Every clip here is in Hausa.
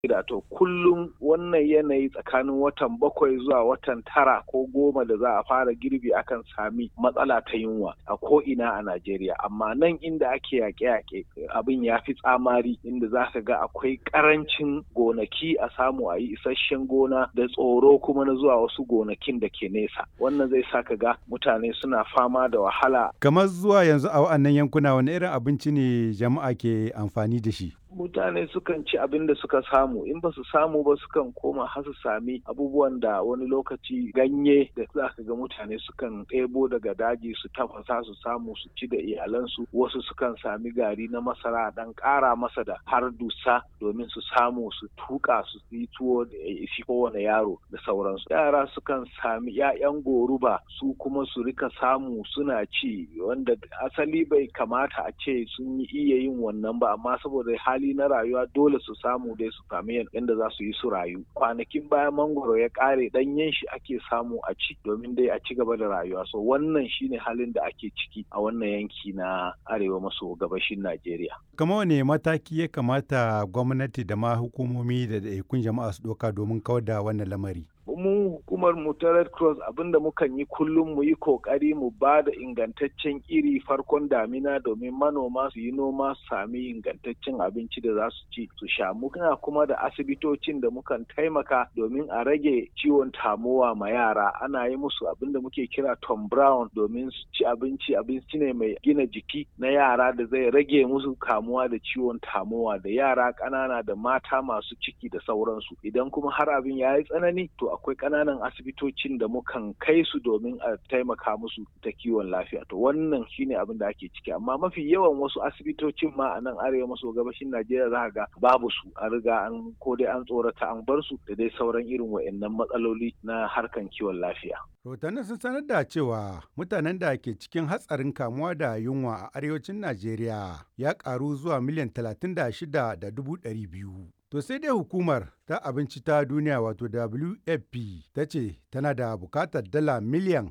da to kullum wannan yanayi tsakanin watan bakwai zuwa watan tara ko goma da za a fara girbi akan sami matsala ta yunwa a ko ina a Najeriya amma nan inda ake yaƙe-yaƙe abin ya fi tsamari inda za ka ga akwai ƙarancin gonaki a samu a yi isasshen gona da tsoro kuma na zuwa wasu gonakin da ke nesa wannan zai sa ka ga mutane suna fama da wahala kamar zuwa yanzu a wa'annan yankuna wani irin abinci ne jama'a ke amfani da shi mutane sukan ci abin da suka samu in ba su samu ba sukan koma har su sami abubuwan da wani lokaci ganye da za ka ga mutane sukan ɗebo daga daji su tafasa su samu su ci da iyalansu wasu sukan sami gari na masara dan ƙara masa da har dusa domin su samu su tuka su yi tuwo da isi kowane yaro da sauransu yara sukan sami 'ya'yan goruba su kuma su rika samu suna ci wanda asali bai kamata a ce sun yi iya yin wannan ba amma saboda hali hali na rayuwa dole su samu dai su sami yadda za su yi su rayu kwanakin bayan mangoro ya kare danyen shi ake samu a ci domin dai a ci gaba da rayuwa so wannan shine halin da ake ciki a wannan yanki na arewa maso gabashin najeriya kama wane mataki ya kamata gwamnati da ma hukumomi da ɗaiɗaikun jama'a su ɗauka domin kawar da wannan lamari mu hukumar mu ta red cross abinda mukan yi kullum mu yi kokari mu ba da ingantaccen iri farkon damina domin manoma su yi noma su sami ingantaccen abinci da za su ci su sha muna kuma da asibitocin da mukan taimaka domin a rage ciwon tamowa ma yara ana yi musu abinda muke kira tom brown domin su ci abinci abinci ne mai gina jiki na yara da zai rage musu kamuwa da ciwon tamowa da yara ƙanana da mata masu ciki da sauransu idan kuma har abin ya yi tsanani to akwai ƙananan asibitocin da mukan kai su domin a taimaka musu ta kiwon lafiya to wannan shine abin da ake ciki amma mafi yawan wasu asibitocin ma a nan arewa maso gabashin najeriya za ga babu su a riga an ko dai an tsorata an bar su da dai sauran irin wa'annan matsaloli na harkan kiwon lafiya rahotannin sun sanar da cewa mutanen da ke cikin hatsarin kamuwa da yunwa a arewacin najeriya ya karu zuwa miliyan talatin da shida da dubu ɗari biyu To sai dai hukumar ta abinci ta duniya wato WFP ta ce tana da bukatar dala miliyan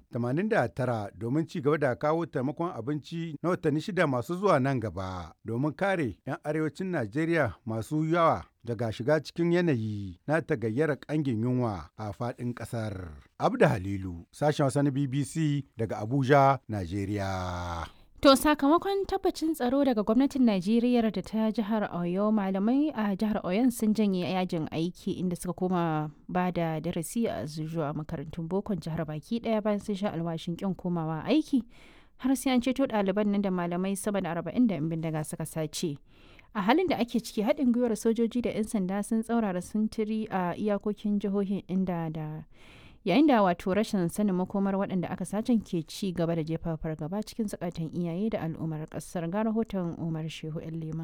89 domin ci gaba da kawo taimakon abinci na watanni shida masu zuwa nan gaba domin kare 'yan arewacin Najeriya masu yawa daga shiga cikin yanayi na tagayyara kangin yunwa a faɗin ƙasar. Abda Halilu, sashen wasa na BBC daga Abuja, Najeriya. To sakamakon tabbacin tsaro daga gwamnatin Najeriya da ta jihar Oyo malamai a jihar Oyon sun janye yajin aiki inda suka koma ba da darasi a zuwa makarantun bokon jihar baki daya bayan sun sha alwashin kin komawa aiki har sai an ceto ɗaliban nan da malamai sama da arba'in da bindiga suka sace. A halin da ake ciki haɗin gwiwar sojoji da 'yan sanda sun tsaurara sintiri a iyakokin jihohin inda da yayin da wato rashin sanin makomar waɗanda aka sacen ke ci gaba da jefa fargaba cikin zukatan iyaye da al'ummar ƙasar ga rahoton umar shehu yan liman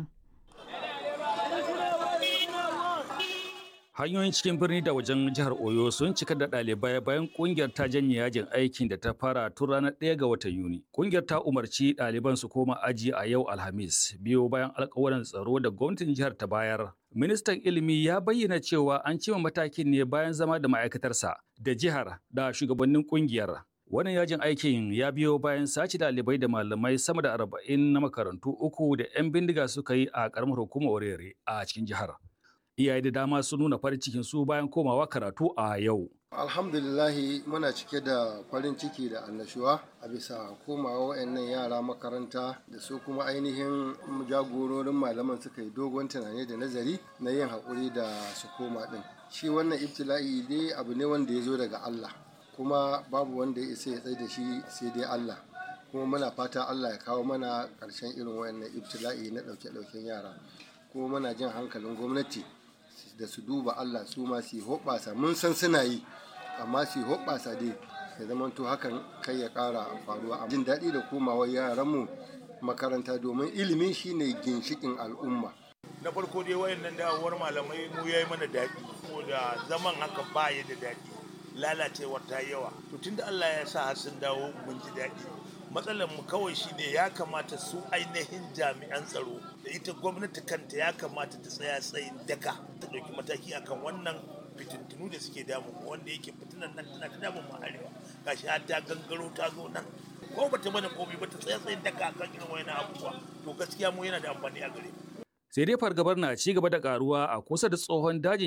hanyoyin cikin birni da wajen jihar oyo sun cika da ɗalibai bayan ƙungiyar ta janye yajin aikin da ta fara tun ranar ɗaya ga watan yuni ƙungiyar ta umarci ɗaliban su koma aji a yau alhamis biyo bayan alƙawarin tsaro da gwamnatin jihar ta bayar ministan ilimi ya bayyana cewa an cima matakin ne bayan zama da ma'aikatarsa da jihar da shugabannin ƙungiyar wannan yajin aikin ya biyo bayan sace ɗalibai da malamai sama da arba'in na makarantu uku da 'yan bindiga suka yi a ƙaramar hukumar orere a cikin jihar iyaye da dama sun nuna farin cikin su bayan komawa karatu a yau. Alhamdulillahi muna cike da farin ciki da annashuwa a bisa komawa wayannan yara makaranta da su kuma ainihin jagororin malaman suka yi dogon tunani da nazari na yin haƙuri da su koma ɗin. Shi wannan ibtila'i dai abu ne wanda ya zo daga Allah kuma babu wanda ya isa ya tsaye da shi sai dai Allah. kuma muna fata Allah ya kawo mana ƙarshen irin wayannan ibtila'i na ɗauke-ɗauken yara kuma muna jin hankalin gwamnati da su duba Allah su ma su hoɓasa mun san suna yi amma su hoɓasa dai ya zamanto hakan kai ya ƙara faruwa jin daɗi da komawar yaranmu makaranta domin ilimi shine ginshikin al'umma na farko dai wayannan dawowar malamai mu yayi mana daɗi saboda zaman haka ba ya da daɗi lalacewar ta yawa to tunda Allah ya sa har sun dawo mun ji daɗi matsalar mu kawai shine ya kamata su ainihin jami'an tsaro da ita gwamnati kanta ya kamata ta tsaya tsayin daka ta ɗauki mataki akan wannan fitintunu da suke damu wanda yake fitinan nan tana ta damun mu arewa gashi har ta gangaro ta zo nan ko bata mana komai ba ta tsaya tsayin daka akan irin wayannan abubuwa to gaskiya mu yana da amfani a gare mu Sai dai fargabar na ci gaba da karuwa a kusa da tsohon dajin